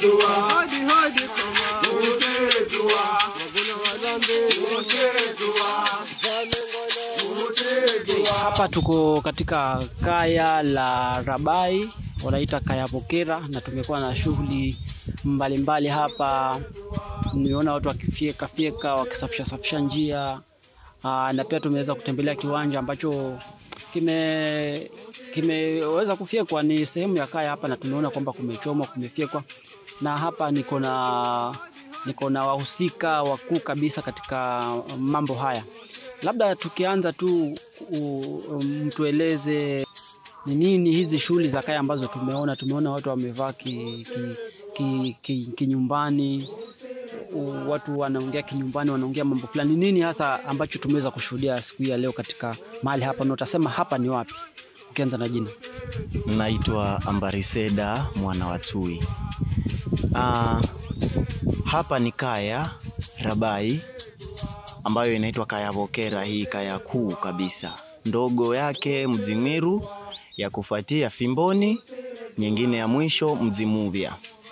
Hapa tuko katika kaya la Rabai, wanaita kaya Bokera, na tumekuwa na shughuli mbalimbali hapa. Nimeona watu wakifyeka fyeka, wakisafisha safisha njia aa, na pia tumeweza kutembelea kiwanja ambacho kime kimeweza kufyekwa. Ni sehemu ya kaya hapa, na tumeona kwamba kumechomwa, kumefyekwa, na hapa niko na niko na wahusika wakuu kabisa katika mambo haya. Labda tukianza tu u- mtueleze ni nini hizi shughuli za kaya ambazo tumeona. Tumeona watu wamevaa kinyumbani ki, ki, ki, kinyumbani, u- watu wanaongea kinyumbani, wanaongea mambo fulani. Ni nini hasa ambacho tumeweza kushuhudia siku hii ya leo katika mahali hapa, na utasema hapa ni wapi? Ukianza na jina. Naitwa Ambariseda mwana wa Tui. Ah, hapa ni kaya Rabai ambayo inaitwa kaya Bokera, hii kaya kuu kabisa. Ndogo yake Mdzimiru, ya kufuatia Fimboni, nyingine ya mwisho Mdzimuvya.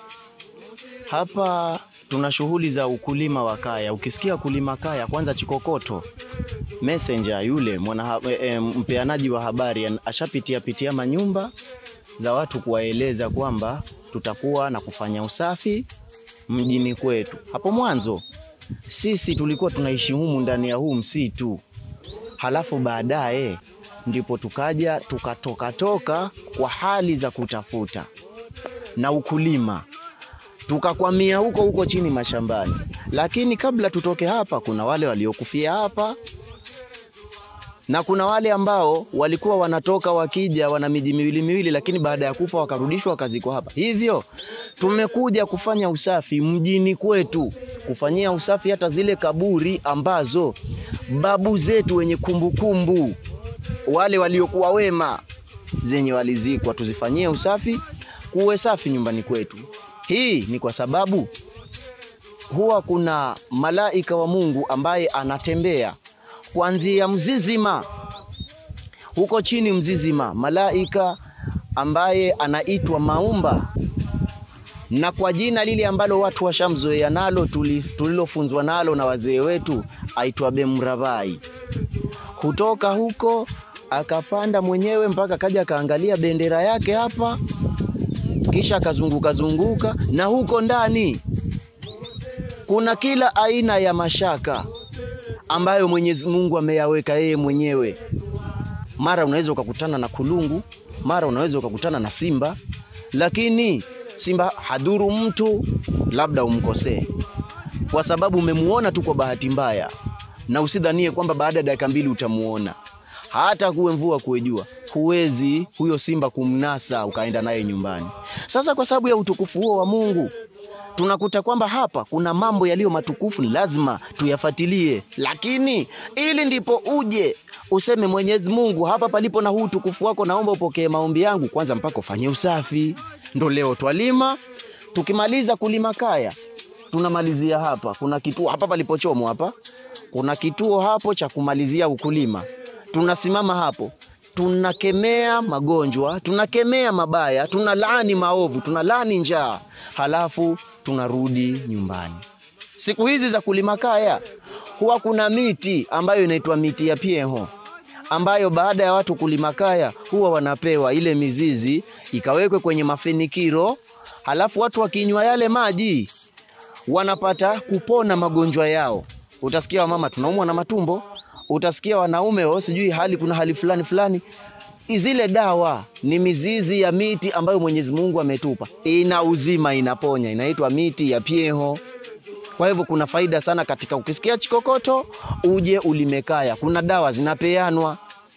Hapa tuna shughuli za ukulima wa kaya. Ukisikia kulima kaya, kwanza Chikokoto messenger yule mwana e, e, mpeanaji wa habari an- ashapitia pitia manyumba za watu kuwaeleza kwamba tutakuwa na kufanya usafi mjini kwetu. Hapo mwanzo sisi tulikuwa tunaishi humu ndani ya huu msitu, halafu baadaye ndipo tukaja tukatoka toka kwa hali za kutafuta na ukulima tukakwamia huko huko chini mashambani. Lakini kabla tutoke hapa, kuna wale waliokufia hapa na kuna wale ambao walikuwa wanatoka wakija wana miji miwili miwili, lakini baada ya kufa wakarudishwa wakazikwa hapa. Hivyo tumekuja kufanya usafi mjini kwetu, kufanyia usafi hata zile kaburi ambazo babu zetu wenye kumbukumbu kumbu, wale waliokuwa wema zenye walizikwa, tuzifanyie usafi, kuwe safi nyumbani kwetu. Hii ni kwa sababu huwa kuna malaika wa Mungu ambaye anatembea kuanzia Mzizima huko chini Mzizima, malaika ambaye anaitwa Maumba, na kwa jina lile ambalo watu washamzoea nalo tuli- tulilofunzwa nalo na wazee wetu aitwa Bemravai. Kutoka huko akapanda mwenyewe mpaka kaja akaangalia bendera yake hapa, kisha akazunguka zunguka, na huko ndani kuna kila aina ya mashaka ambayo Mwenyezi Mungu ameyaweka yeye mwenyewe. Mara unaweza ukakutana na kulungu, mara unaweza ukakutana na simba, lakini simba hadhuru mtu, labda umkosee kwa sababu umemuona tu kwa bahati mbaya, na usidhanie kwamba baada ya dakika mbili utamuona. Hata kuwe mvua kuwe jua, huwezi huyo simba kumnasa ukaenda naye nyumbani. Sasa kwa sababu ya utukufu huo wa Mungu tunakuta kwamba hapa kuna mambo yaliyo matukufu, ni lazima tuyafuatilie, lakini ili ndipo uje useme Mwenyezi Mungu, hapa palipo na huu utukufu wako, naomba upokee maombi yangu, kwanza mpaka ufanye usafi. Ndo leo twalima, tukimaliza kulima kaya tunamalizia hapa. Kuna kituo hapa palipochomwa hapa, kuna kituo hapo cha kumalizia ukulima. Tunasimama hapo, tunakemea magonjwa, tunakemea mabaya, tunalaani maovu, tunalaani njaa, halafu tunarudi nyumbani. Siku hizi za kulima kaya huwa kuna miti ambayo inaitwa miti ya pieho ambayo baada ya watu kulima kaya huwa wanapewa ile mizizi ikawekwe kwenye mafenikiro, halafu watu wakinywa yale maji wanapata kupona magonjwa yao. Utasikia wamama tunaumwa na matumbo, utasikia wanaume oh, sijui hali kuna hali fulani fulani. Zile dawa ni mizizi ya miti ambayo Mwenyezi Mungu ametupa, ina uzima, inaponya, inaitwa miti ya pieho. Kwa hivyo kuna faida sana katika ukisikia chikokoto uje ulime kaya, kuna dawa zinapeanwa.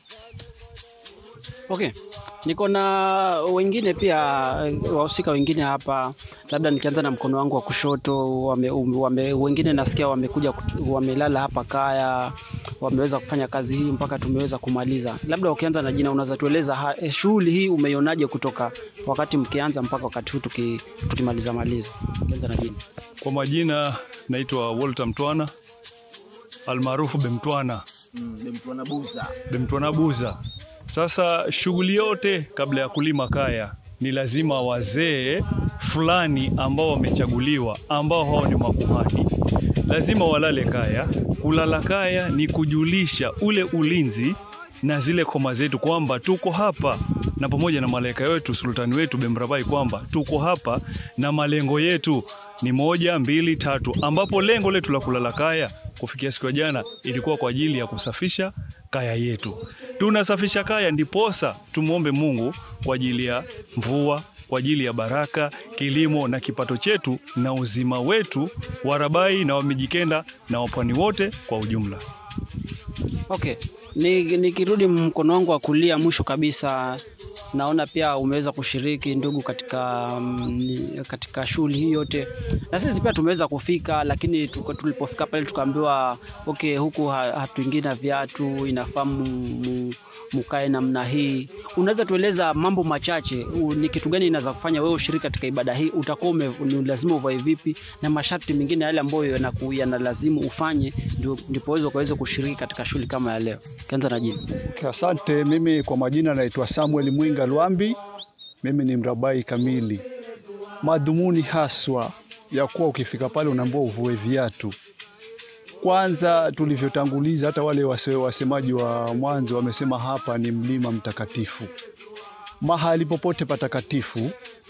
Okay, niko na wengine pia eh, wahusika wengine hapa, labda nikianza na mkono wangu wa kushoto. Wame, wame, wengine nasikia wamekuja kutu- wamelala hapa kaya, wameweza kufanya kazi hii mpaka tumeweza kumaliza. Labda ukianza na jina, unaweza tueleza ha- eh, shughuli hii umeionaje kutoka wakati mkianza mpaka wakati huu tuki, tukimaliza maliza? Ukianza na jina. Kwa majina naitwa Walter Mtwana almaarufu Bemtwana, Bemtwana Buza. Sasa shughuli yote kabla ya kulima kaya ni lazima wazee fulani ambao wamechaguliwa, ambao hao ni makuhani, lazima walale kaya. Kulala kaya ni kujulisha ule ulinzi na zile koma zetu kwamba tuko hapa na pamoja na malaika wetu sultani wetu Bemrabai kwamba tuko hapa na malengo yetu ni moja, mbili, tatu, ambapo lengo letu la kulala kaya kufikia siku ya jana ilikuwa kwa ajili ya kusafisha kaya yetu. Tunasafisha kaya ndiposa tumwombe Mungu kwa ajili ya mvua, kwa ajili ya baraka, kilimo na kipato chetu na uzima wetu wa Rabai na Wamijikenda na wapwani wote kwa ujumla. Okay, Ni- nikirudi mkono wangu wa kulia mwisho kabisa, naona pia umeweza kushiriki ndugu katika mm, katika shughuli hii yote, na sisi pia tumeweza kufika, lakini tuko- tulipofika pale tukaambiwa okay, huku ha- hatuingii na viatu, inafaa mu- mu- mukae namna hii. Unaweza tueleza mambo machache, u- ni kitu gani inaweza kufanya wewe ushiriki katika ibada hii? Utakuwa ume- ni lazima uvae vipi, na masharti mengine yale ambayo yanaku- yanalazimu ufanye, ndio ndipo uweze ukaweze kushiriki katika shughuli kama ya leo. Kianza na jina. Okay, Asante. Mimi kwa majina naitwa Samuel Mwinga Lwambi. Mimi ni mrabai kamili. Madhumuni haswa ya kuwa ukifika pale unaambiwa uvue viatu. Kwanza tulivyotanguliza, hata wale wase- wasemaji wa mwanzo wamesema hapa ni mlima mtakatifu. Mahali popote patakatifu,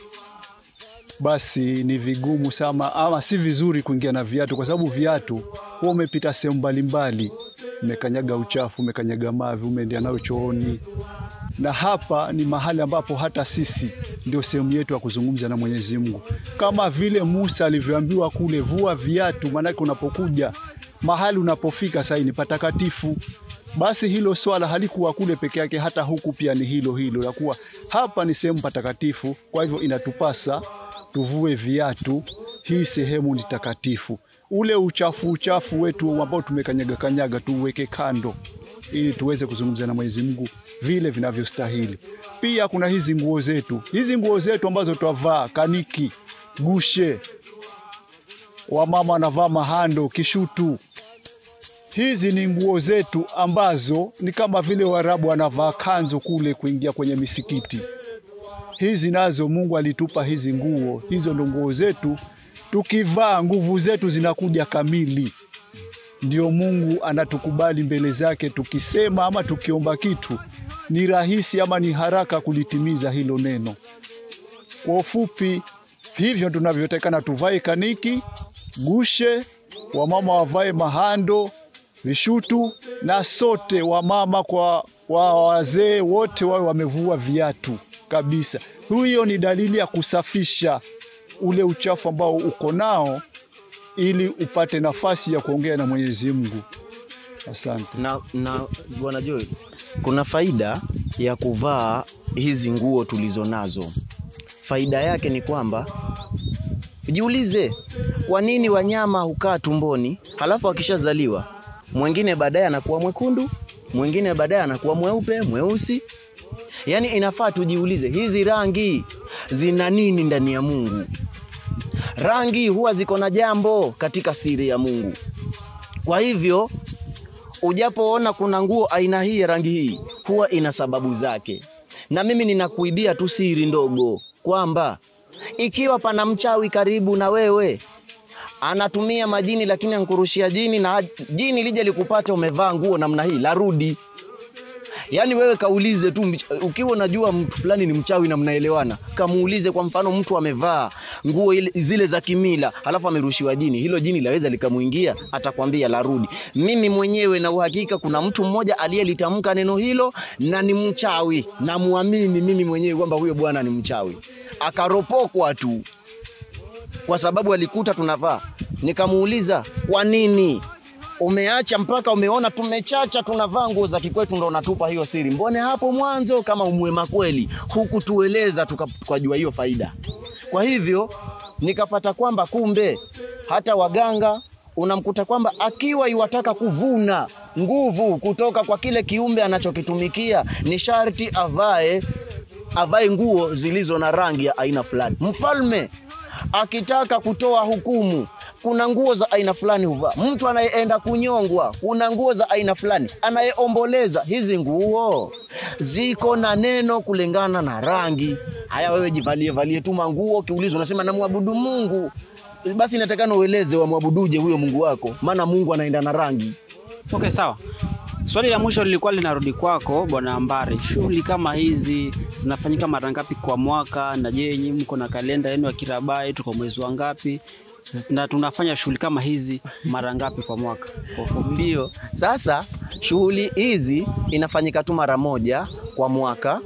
basi ni vigumu sana ama si vizuri kuingia na viatu, kwa sababu viatu huwa umepita sehemu mbalimbali, umekanyaga uchafu, umekanyaga mavi, umeendea nayo chooni, na hapa ni mahali ambapo hata sisi ndio sehemu yetu ya kuzungumza na Mwenyezi Mungu, kama vile Musa alivyoambiwa kule, vua viatu, maanake unapokuja mahali unapofika sasa ni patakatifu. Basi hilo swala halikuwa kule peke yake, hata huku pia ni hilo hilo la kuwa hapa ni sehemu patakatifu. Kwa hivyo inatupasa tuvue viatu, hii sehemu ni takatifu. Ule uchafu uchafu wetu ambao tumekanyaga kanyaga tuuweke kando, ili tuweze kuzungumza na Mwenyezi Mungu vile vinavyostahili. Pia kuna hizi nguo zetu, hizi nguo zetu ambazo twavaa kaniki, gushe, wamama wanavaa mahando, kishutu. Hizi ni nguo zetu ambazo ni kama vile Waarabu wanavaa kanzu kule kuingia kwenye misikiti. Hizi nazo Mungu alitupa hizi nguo, hizo ndo nguo zetu. Tukivaa nguvu zetu zinakuja kamili, ndio Mungu anatukubali mbele zake. Tukisema ama tukiomba kitu ni rahisi ama ni haraka kulitimiza hilo neno. Kwa ufupi, hivyo tunavyotekana tuvae kaniki, gushe, wamama wavae mahando, vishutu, na sote wamama kwa wa wazee wote wawe wamevua viatu kabisa. Hiyo ni dalili ya kusafisha ule uchafu ambao uko nao, ili upate nafasi ya kuongea na Mwenyezi Mungu. Asante. na, na bwana Joel, kuna faida ya kuvaa hizi nguo tulizo nazo. Faida yake ni kwamba jiulize, kwa nini wanyama hukaa tumboni halafu akishazaliwa mwingine baadaye anakuwa mwekundu, mwingine baadaye anakuwa mweupe, mweusi. Yaani inafaa tujiulize, hizi rangi zina nini ndani ya Mungu? Rangi huwa ziko na jambo katika siri ya Mungu. Kwa hivyo ujapoona kuna nguo aina hii ya rangi hii huwa ina sababu zake, na mimi ninakuibia tu siri ndogo kwamba ikiwa pana mchawi karibu na wewe anatumia majini, lakini ankurushia jini na jini lije likupata umevaa nguo namna hii, larudi. Yaani wewe kaulize tu, mch- ukiwa unajua mtu fulani ni mchawi na mnaelewana, kamuulize. Kwa mfano, mtu amevaa nguo ile- zile za kimila, halafu amerushiwa jini, hilo jini laweza likamuingia? Atakwambia larudi. Mimi mwenyewe na uhakika, kuna mtu mmoja aliyelitamka neno hilo na ni mchawi, na muamini mimi mwenyewe kwamba huyo bwana ni mchawi, akaropokwa tu kwa sababu alikuta tunavaa. Nikamuuliza, kwa nini umeacha mpaka umeona tumechacha tunavaa nguo za kikwetu ndo unatupa hiyo siri? Mbone hapo mwanzo kama umwema kweli hukutueleza tuka- tukajua hiyo faida. Kwa hivyo nikapata kwamba kumbe hata waganga unamkuta kwamba akiwa iwataka kuvuna nguvu kutoka kwa kile kiumbe anachokitumikia ni sharti avae avae nguo zilizo na rangi ya aina fulani. Mfalme akitaka kutoa hukumu kuna nguo za aina fulani huvaa. Mtu anayeenda kunyongwa, kuna nguo za aina fulani. Anayeomboleza, hizi nguo ziko na neno kulingana na rangi. Haya, wewe jivalie valie tu manguo, ukiulizwa unasema namwabudu Mungu, basi inatakana ueleze wamwabuduje huyo Mungu wako, maana Mungu anaenda na rangi. Okay, sawa. Swali la mwisho lilikuwa linarudi kwako Bwana Ambari. Shughuli kama hizi zinafanyika mara ngapi kwa mwaka? Na je, nyinyi mko na kalenda yenu ya kirabai? Tuko mwezi wa ngapi? Na tunafanya shughuli kama hizi mara ngapi kwa mwaka? Kwa ufupi. Ndio. Sasa shughuli hizi inafanyika tu mara moja kwa mwaka.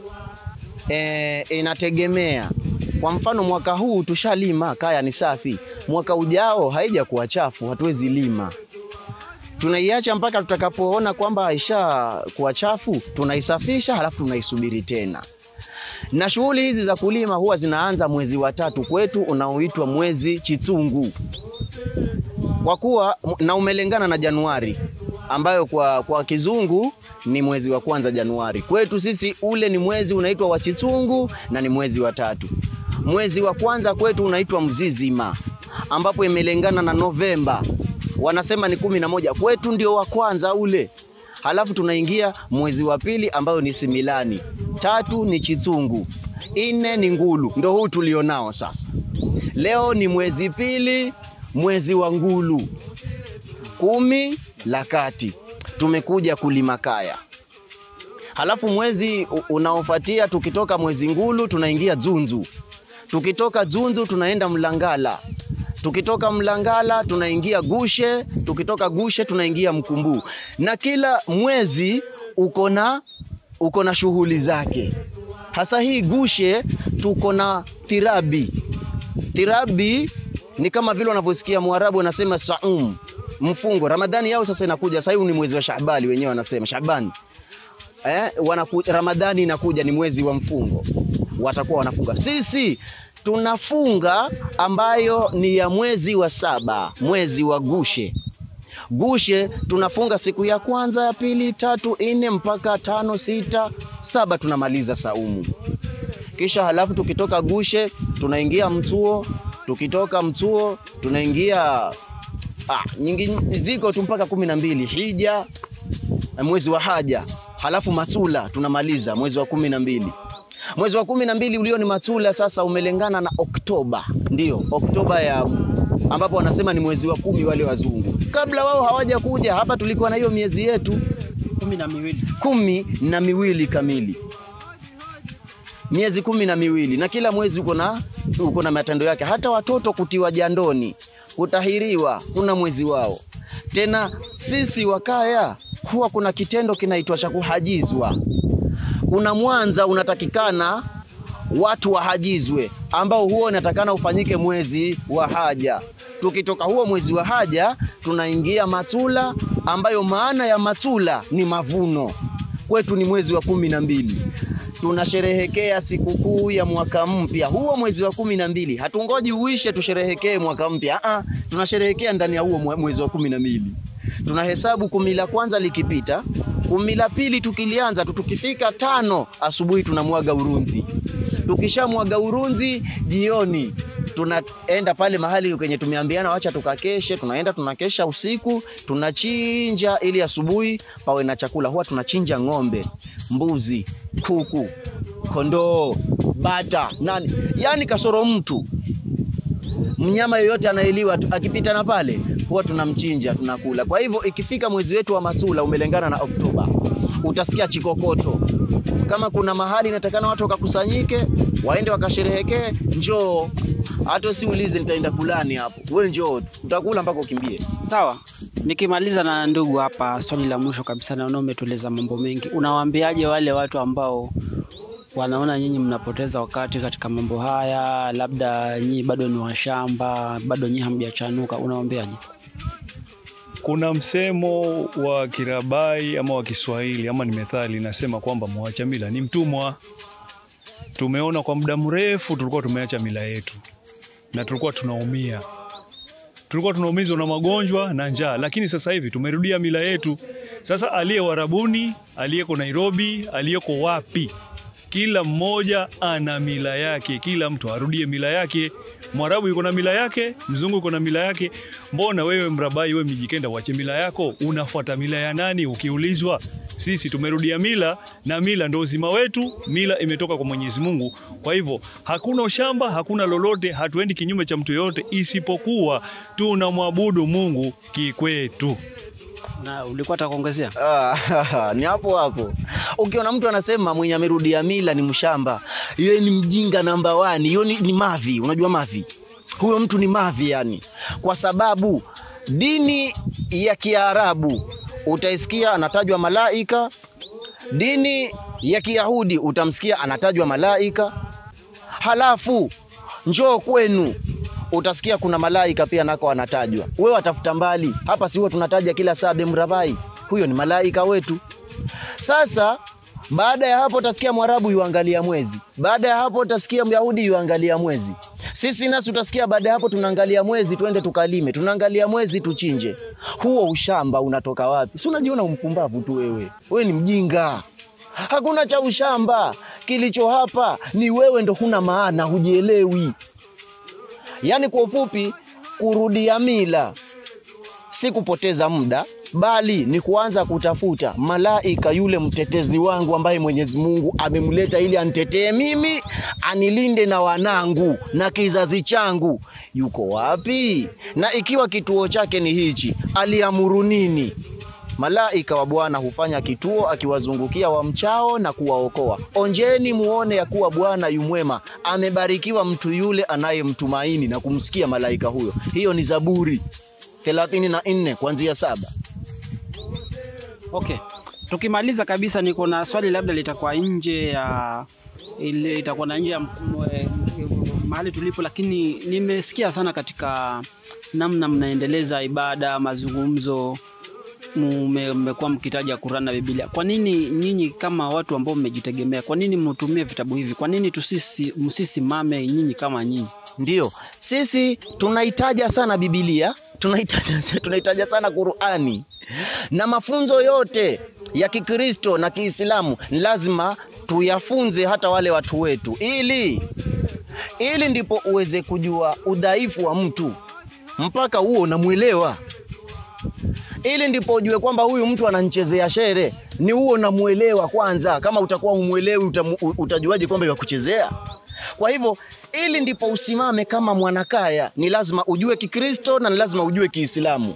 E, inategemea. Kwa mfano mwaka huu tushalima, kaya ni safi. Mwaka ujao haija kuwa chafu, hatuwezi lima. Tunaiacha mpaka tutakapoona kwamba haisha kuwa chafu, tunaisafisha halafu tunaisubiri tena. Na shughuli hizi za kulima huwa zinaanza mwezi wa tatu kwetu unaoitwa mwezi Chitsungu kwa kuwa na umelengana na Januari ambayo kwa, kwa kizungu ni mwezi wa kwanza Januari. Kwetu sisi ule ni mwezi unaitwa wa Chitungu na ni mwezi wa tatu. Mwezi wa kwanza kwetu unaitwa Mzizima ambapo imelengana na Novemba, wanasema ni kumi na moja. Kwetu ndio wa kwanza ule, halafu tunaingia mwezi wa pili ambayo ni Similani, tatu ni Chitungu, nne ni Ngulu, ndo huu tulionao sasa. Leo ni mwezi pili, mwezi wa Ngulu, kumi la kati, tumekuja kulima kaya. Halafu mwezi u- unaofuatia tukitoka mwezi Ngulu tunaingia Dzunzu, tukitoka Dzunzu tunaenda Mlangala, tukitoka Mlangala tunaingia Gushe, tukitoka Gushe tunaingia Mkumbu, na kila mwezi uko na uko na shughuli zake. Hasa hii Gushe tuko na tirabi. Tirabi ni kama vile wanavyosikia Mwarabu anasema saum, mfungo. Ramadhani yao sasa inakuja, sasa huu ni mwezi wa Shaabani, wenyewe wanasema Shaabani eh, wanaku, Ramadhani inakuja ni mwezi wa mfungo, watakuwa wanafunga. Sisi tunafunga ambayo ni ya mwezi wa saba, mwezi wa Gushe. Gushe tunafunga siku ya kwanza, ya pili, tatu, nne mpaka tano, sita, saba tunamaliza saumu. Kisha halafu tukitoka Gushe tunaingia Mtuo, tukitoka Mtuo tunaingia ah, nyingi ziko tu mpaka kumi na mbili Hija, mwezi wa Haja, halafu Matula tunamaliza mwezi wa kumi na mbili. Mwezi wa kumi na mbili ulio ni Matula sasa umelengana na Oktoba, ndio Oktoba ya ambapo wanasema ni mwezi wa kumi wale wazungu. Kabla wao hawaja kuja hapa, tulikuwa na hiyo miezi yetu kumi na miwili. kumi na miwili kamili, miezi kumi na miwili, na kila mwezi uko na uko na matendo yake. Hata watoto kutiwa jandoni, kutahiriwa, kuna mwezi wao. Tena sisi wakaya huwa kuna kitendo kinaitwa cha kuhajizwa. Kuna mwanza unatakikana watu wahajizwe, ambao huo unatakana ufanyike mwezi wa haja. Tukitoka huo mwezi wa haja, tunaingia matula, ambayo maana ya matula ni mavuno. Kwetu ni mwezi wa kumi na mbili tunasherehekea sikukuu ya mwaka mpya huo mwezi wa kumi na mbili. Hatungoji uishe tusherehekee mwaka mpya, ah, tunasherehekea ndani ya huo mwe- mwezi wa kumi na mbili. Tunahesabu kumi la kwanza likipita, kumi la pili tukilianza tu, tukifika tano asubuhi tunamwaga urunzi. Tukishamwaga urunzi jioni tunaenda pale mahali kwenye tumeambiana wacha tukakeshe, tunaenda tunakesha usiku, tunachinja ili asubuhi pawe na chakula. Huwa tunachinja ng'ombe, mbuzi, kuku, kondoo, bata, nani, yani kasoro mtu mnyama yoyote anayeliwa tu- akipita na pale huwa tunamchinja tunakula. Kwa hivyo ikifika mwezi wetu wa Matula umelengana na Oktoba, utasikia chikokoto. Kama kuna mahali inatakana watu wakakusanyike waende wakasherehekee, njoo. Hata usiulize nitaenda kulani hapo, we njoo, tu. utakula mpaka ukimbie. Sawa, nikimaliza na ndugu hapa, swali la mwisho kabisa, naona umetueleza mambo mengi. Unawaambiaje wale watu ambao wanaona nyinyi mnapoteza wakati katika mambo haya, labda nyinyi bado ni washamba, bado nyinyi hamjachanuka, unawaambiaje? Kuna msemo wa Kirabai ama wa Kiswahili ama ni methali inasema kwamba mwacha mila ni mtumwa. Tumeona kwa muda mrefu tulikuwa tumeacha mila yetu na tulikuwa tunaumia, tulikuwa tunaumizwa na magonjwa na njaa, lakini sasa hivi tumerudia mila yetu. Sasa aliye Warabuni, aliyeko Nairobi, aliyeko wapi, kila mmoja ana mila yake, kila mtu arudie mila yake. Mwarabu yuko na mila yake, mzungu yuko na mila yake. Mbona wewe Mrabai, wewe Mijikenda, uache mila yako? Unafuata mila ya nani? Ukiulizwa, sisi tumerudia mila na mila ndo uzima wetu. Mila imetoka kwa Mwenyezi Mungu. Kwa hivyo hakuna ushamba, hakuna lolote, hatuendi kinyume cha mtu yoyote, isipokuwa tunamwabudu Mungu kikwetu. Na ulikuwa atakuongezea Ah, ni hapo hapo. Ukiona mtu anasema mwenye amerudia mila ni mshamba, yeye ni mjinga namba wani, hiyo ni, ni mavi. Unajua mavi, huyo mtu ni mavi yani, kwa sababu dini ya Kiarabu utaisikia anatajwa malaika, dini ya Kiyahudi utamsikia anatajwa malaika, halafu njoo kwenu utasikia kuna malaika pia nako anatajwa. Wewe watafuta mbali hapa, si huwa tunataja kila saa Bemravai, huyo ni malaika wetu. Sasa baada ya hapo utasikia Mwarabu yuangalia mwezi, baada ya hapo utasikia Myahudi yuangalia mwezi. Sisi nasi utasikia baada ya hapo tunaangalia mwezi, twende tukalime, tunaangalia mwezi tuchinje. Huo ushamba unatoka wapi? Si unajiona umpumbavu tu wewe, wewe ni mjinga. Hakuna cha ushamba, kilicho hapa ni wewe ndo huna maana, hujielewi. Yaani kwa ufupi, kurudia mila si kupoteza muda, bali ni kuanza kutafuta malaika yule mtetezi wangu ambaye Mwenyezi Mungu amemleta ili anitetee mimi, anilinde na wanangu na kizazi changu. Yuko wapi? Na ikiwa kituo chake ni hichi, aliamuru nini? Malaika wa Bwana hufanya kituo akiwazungukia wamchao na kuwaokoa. Onjeni muone ya kuwa Bwana yu mwema, amebarikiwa mtu yule anayemtumaini na kumsikia malaika huyo. Hiyo ni Zaburi thelathini na nne kuanzia saba. Okay, tukimaliza kabisa, niko na swali labda litakuwa nje ya ile itakuwa na nje ya m- m- mahali tulipo, lakini nimesikia sana katika namna mnaendeleza ibada, mazungumzo, mume- mmekuwa mkitaja Qur'an na Biblia. Kwa nini nyinyi kama watu ambao mmejitegemea, kwa nini mtumie vitabu hivi? Kwa nini tusisi msisimame nyinyi kama nyinyi? Ndio, sisi tunahitaja sana Biblia, tunahitaja, tunahitaja sana Qurani na mafunzo yote ya Kikristo na Kiislamu ni lazima tuyafunze hata wale watu wetu, ili ili ndipo uweze kujua udhaifu wa mtu mpaka huo unamwelewa, ili ndipo ujue kwamba huyu mtu ananichezea shere, ni huo unamwelewa kwanza. Kama utakuwa humwelewi, utamu- utajuaje kwamba yakuchezea? Kwa hivyo ili ndipo usimame kama mwanakaya, ni lazima ujue Kikristo na ni lazima ujue Kiislamu,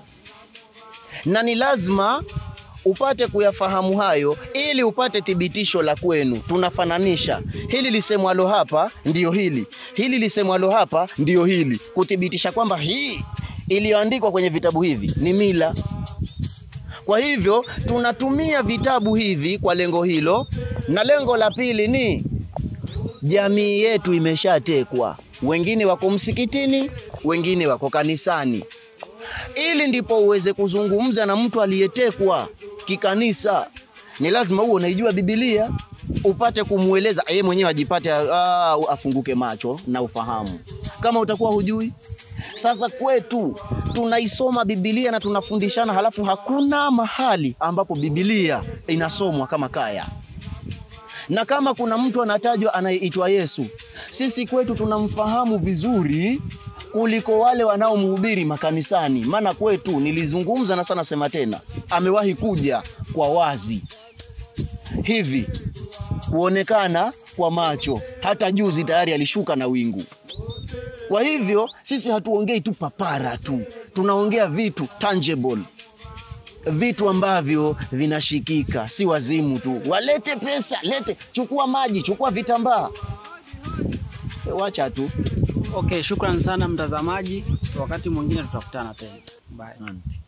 na ni lazima upate kuyafahamu hayo ili upate thibitisho la kwenu. Tunafananisha hili lisemwalo hapa ndiyo hili, hili lisemwalo hapa ndiyo hili, kuthibitisha kwamba hii iliyoandikwa kwenye vitabu hivi ni mila. Kwa hivyo tunatumia vitabu hivi kwa lengo hilo, na lengo la pili ni jamii yetu imeshatekwa, wengine wako msikitini, wengine wako kanisani. Ili ndipo uweze kuzungumza na mtu aliyetekwa kikanisa, ni lazima uwe unaijua Biblia, upate kumweleza yeye mwenyewe ajipate, ah, afunguke macho na ufahamu, kama utakuwa hujui. Sasa kwetu tunaisoma Biblia na tunafundishana, halafu hakuna mahali ambapo Biblia inasomwa kama kaya na kama kuna mtu anatajwa anayeitwa Yesu, sisi kwetu tunamfahamu vizuri kuliko wale wanaomhubiri makanisani. Maana kwetu, nilizungumza na sana sema tena, amewahi kuja kwa wazi hivi kuonekana kwa macho, hata juzi tayari alishuka na wingu. Kwa hivyo sisi hatuongei tu papara tu, tunaongea vitu tangible vitu ambavyo vinashikika, si wazimu tu. Walete pesa, lete, chukua maji, chukua vitambaa, wacha tu. Okay, shukran sana mtazamaji, wakati mwingine tutakutana tena. Bye. Asante.